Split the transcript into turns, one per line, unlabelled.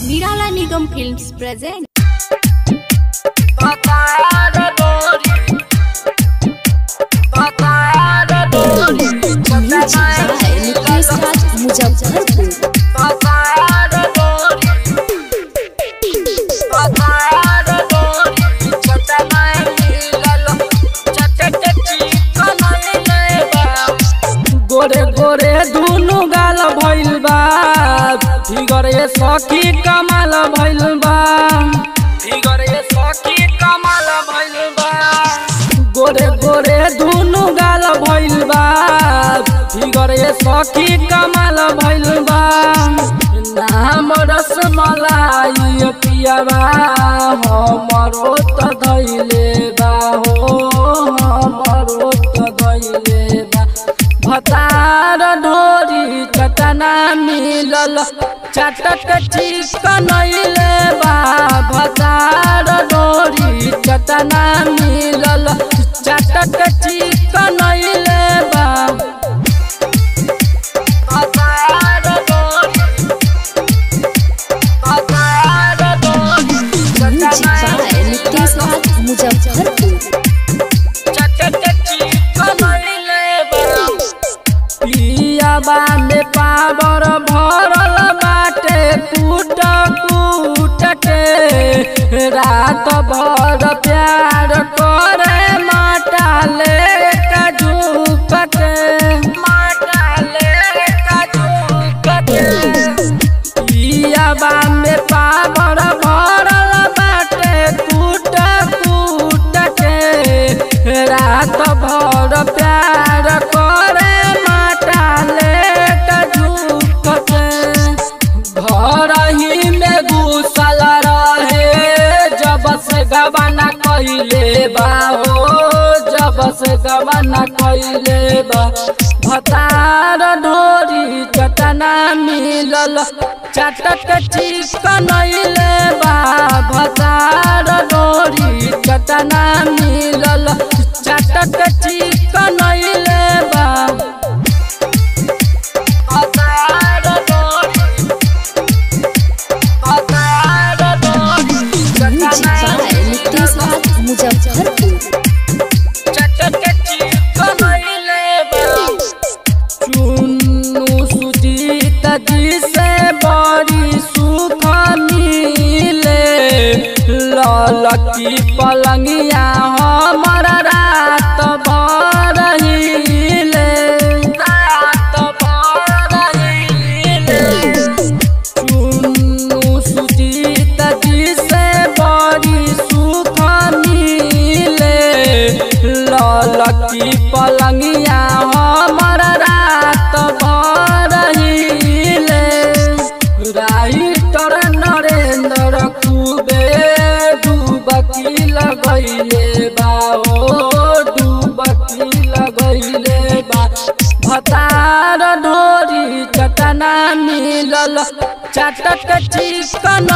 Nirala Nigam Films present.
Muzaffarpur
गोरे गोरे दुनु गाल भइल बा फिगर ये सखी कमाल भइल बा फिगर ये सखी कमाल भइल बा गोरे गोरे दुनु गाल भइल बा फिगर ये सखी कमाल भइल बा नाम रसमलाई पियाबा हमरो त धैले बा हो हमरो त धैले बा भतार ढोरी चटना मिलल चटक चिकनैले बा भतार ढोरी चटना मिलल चटक चिकनैले बा भतार ढोरी भतार ढोरी
म्यूजिक बाय नितेश राज मुजफ्फरपुर
पियाबा में पावर भरल बाटे कूट कूट के रात भर प्यार करे माटा ले झूक के माटा ले झूक के पियाबा में पावर भरल बाटे कूट कूट के रात भर प्यार करे माटा ले झूक के घर ही में घुसल रहे जब से गवाना कइले बा हो जब से गवाना कइले बा भतार ढोरी चटना मिलल चटक चिकनैले बा भतार ढोरी चटना मिलल चटक चिकनैले बा भतार ढोरी भतार ढोरी
म्यूजिक बाय नितेश राज मुजफ्फरपुर
चुन्नू सुजीत जी से बड़ी सुख मिले ललकी पलंगिया हमर रात भर हिले रात भर हिले चुन्नू सुजीत जी से बड़ी सुख मिले ललकी पलंगिया हमर रात भर हिले राइटर नरेंद्र कुबे डुबकी लगैले बा ओ डुबकी लगैले बा भतार ढोरी चटना मिलल चटक चिकन